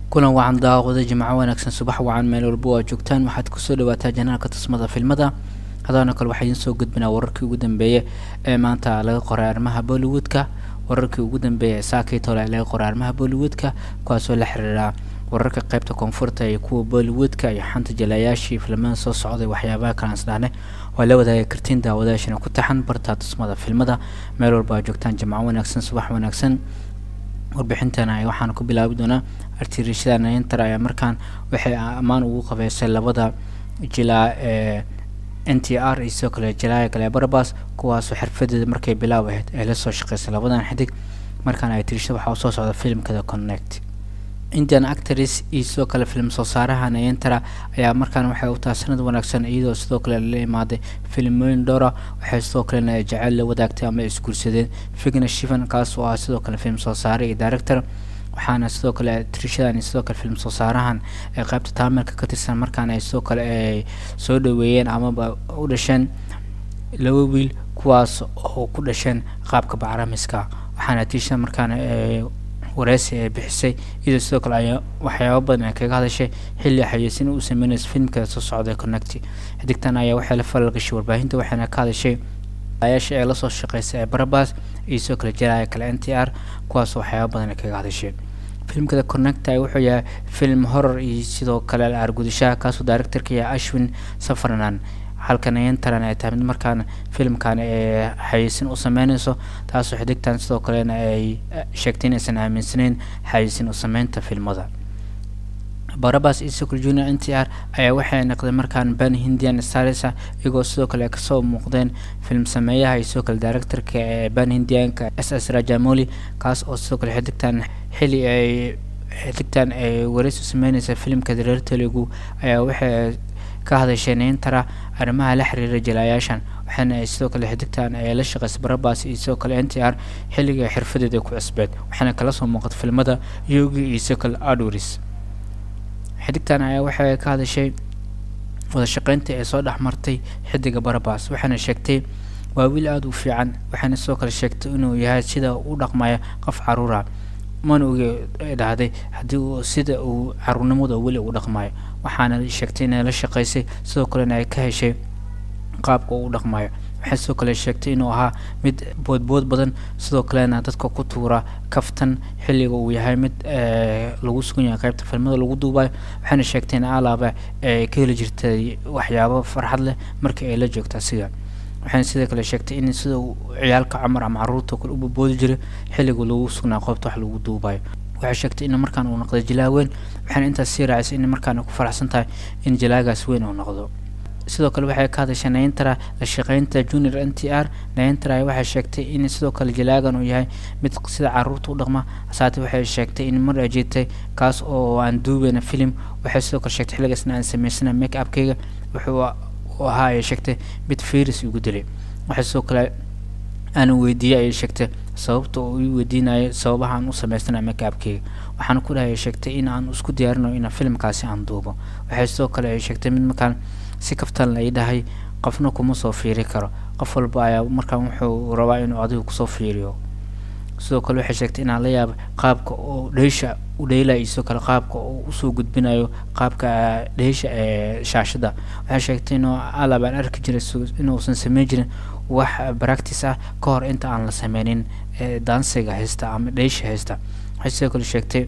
kulan wacan daawada jimco wanaagsan subax wacan meel walba oo joogtaan waxaad kusoo dhawaataa janaalka tusmada filmada hadaana kale waxaa idiin soo gudbinaa wararkii ugu dambeeyay ee maanta laga qoray arrimaha bollywoodka wararkii ugu dambeeyay ee saakii tole laga qoray arrimaha bollywoodka kuwaasoo la xiriira wararka qaybta koonfurta iyo kuwa bollywoodka iyo xanta jalayaashii filimada soo socday waxyaabaha kale aan isdhahnay waa la wadaagi kartiin daawadaashina ku taxan bartaa tusmada filmada meel walba aa joogtaan jimco wanaagsan subax wanaagsan warbixintana waxaan ku bilaabi doonaa artirishada nayantar ayaa markaan waxay ammaan ugu qabeysay labada jilaa ee n t r iyo sidoo kale jalaaya kale barabas kuwaasoo xirfadeeda markay bilaab ahayd ay lasoo shaqeysay labadan xidig markaan ay tirishada waxaa usoo socda filimkada connect indian actors iyo sidoo kale film soo saaraha nayantara ayaa markaan waxay u tahay sanad wanaagsan iyadoo sidoo kale la imaaday filimooyin dhowra waxay sidoo kalena jecel la wadaagtay ama isguursadeen figna shivan kaas oo ah sidoo kale film soo saare iyo director waxaana sidoo kale trishadan iyo sidoo kale film soo saarahan ee qaybta taamirka ka tirsan markaan ay sidoo kale ay soo dhaweeyeen amaba u dhasheen laba wiil kuwaas oo ku dhasheen qaabka bacramiska waxaana trishadan markaan wareysi ee bixisay iyadoo sidoo kale ay waxyaaba badan ay kaga hadashay xilli xayeysin uu sameynaysa filimka soo socday connect xidigtan ayaa waxay la falgashay warbaahinta waxayna ka hadashay ayaasha ee lasoo shaqeysay ee barabas iyo sidoo kale jalaaya kale n t r kuwaas waxyaaba badan ay kaga hadashay filimkada connect wuxuu yahay film horror iyo sidoo kale argudashaha kaasoo directorka yahay ashwin safarnan halka nayantaran ay tahay mid markaan filimkan ee xayeysin u sameyneyso taasoo xidigtan sidoo kalena ay sheegtay inaysan aaminsaneyn xayeysin u sameynta filmada barabas iyo sidoo kale junior n t r ayaa waxay noqdeen markaan ban hindian starisa iyagoo sidoo kale kasoo muuqdeen film sameeyaha iyo sidoo kale directorka ee ban hindianka s s rajamoli kaas oo sidoo kale xidigtan xilli ay xidigtan ay wareysi sameyneysa filimka reer telugu ayaa waxay ka hadashay nayantara arrimaha la xiriira jalaayaashan waxaana ay sidoo kale xidigtan ay la shaqeysay barabas iyo sidoo kale n t r xilliga xirfadeeda ku cusbeed waxaana kala soo muuqatay filmada yogi iyo sidoo kale adwris xidigtan ayaa waxay ka hadashay wada shaqeynta ee soo dhex martay xidiga barabas waxaana sheegtay waa wiil aada u fiican waxaana sidoo kale sheegtay inuu yahay sida u dhaqmaya qof caruura mana oge dhahday haddii uu sida uu caruurnimada weli u dhaqmayo waxaana sheegtay inay la shaqeysay sidoo kalena ay ka heshay qaabka uu u dhaqmayo waxay sidoo kale sheegtay inuu ahaa mid boodbood badan sidoo kalena dadka ku tuura kaftan xilliga uu yahay mid lagu sugan yahay qaybta filmada lagu duubayo waxayna sheegtay in alaaba ay ka heli jirtay waxyaabo farxad leh markii ay la joogta asiga waxayna sidoo kale sheegtay in sida ciyaalka camar ama caruurta kale u boboodi jiray xilliga lagu sugnaa qoobta wax lagu duubayo waxay sheegtay in markaan uu noqday jalaa weyn waxayna intaas sii raacisay in markaan ku faraxsan tahay in jalaagaas weyn uu noqdo sidoo kale waxay ka hadashay nayantara la shaqeynta junior n t r nayantara waxay sheegtay in sidoo kale jalaagan uu yahay mid sida caruurta u dhaqma hasaate waxay sheegtay in mar ay jirtay kaas oo aan duubeyna film waxay sidoo kale sheegtay xilligaasna aan sameysana make upkayga wuxuu ahaa ay sheegtay mid firis igu dilay waxay sidoo kale aan weydiiyey ayay sheegtay sababta uu ii weydiinayo sababaha aan u sameysana make upkayga waxaana ku dhahay sheegtay in aan isku diyaarinayo in filimkaasi aan duubo waxay sidoo kale ay sheegtay mid markaan si kaftan la ii dhahay qofna kuma soo fiiri karo qof walba ayaa markaan wuxuu rabaa inuu adigu kusoo fiiriyo sidoo kale waxay sheegtay inaan la yaaba qaabka oo dheysha u dheylayo sidoo kale qaabka oo usoo gudbinayo qaabka dheysha ee shaashada waxay sheegtay inuu alab aan arki jiray inuusan sameyn jirin wax practice ah ka hor inta aan la sameynin dansiga haysta ama dheysha haysta waxay sidoo kale sheegtay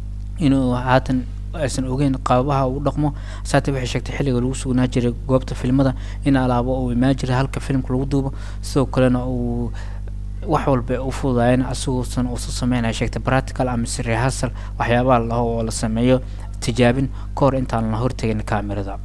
inuu haatan aysan ogeyn qaabaha uu dhaqmo saate waxay sheegtay xilliga lagu sugnaa jiray goobta filmada in alaabo uu imaan jiray halka filimka lagu duubo sidoo kalena uu wax walba u fududaayeen asiguusan uusa sameynaya sheegtay practical ama si rehearsal waxyaabaha laho oo la sameeyo tijaabin ka hor intaan la hortegin kamerada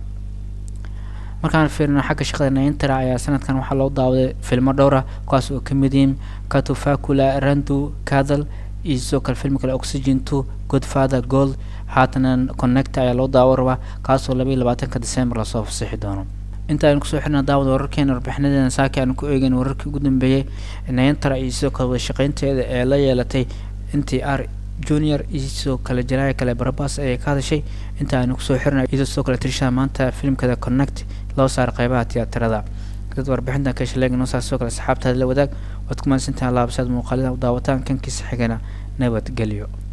markaan fiirino xagga shaqada nayantara ayaa sanadkan waxaa loo daawaday filmo dhowra kuwaas oo kamid yihiin katufacula randu cadal iyo sidoo kale film kale oxygen two godfather gold haatana connect ayaa loo daawo rabaa kaasoo laba iyo labaatanka december lasoo fasixi doono inta aynu kusoo xirna daawada wararkeena warbixinadeena saaki aanu ku eegeyn wararkii ugu dambeeyey nayantara iyo sidoo kale wadashaqeynteeda ee la yeelatay n t r junior iyo sidoo kale jalaaya kale barabas ayay ka hadashay inta aynu kusoo xirna iyadoo sidoo kale tirishada maanta filimkada connect loo saaray qeybaha tiyaatarada dad warbixintan ka shaleega noo saar sidoo kale asxaabtaada la wadaag waad ku mahadsantahay laabsaad muuqaalida u daawataan kankiisa xigana nabadgelyo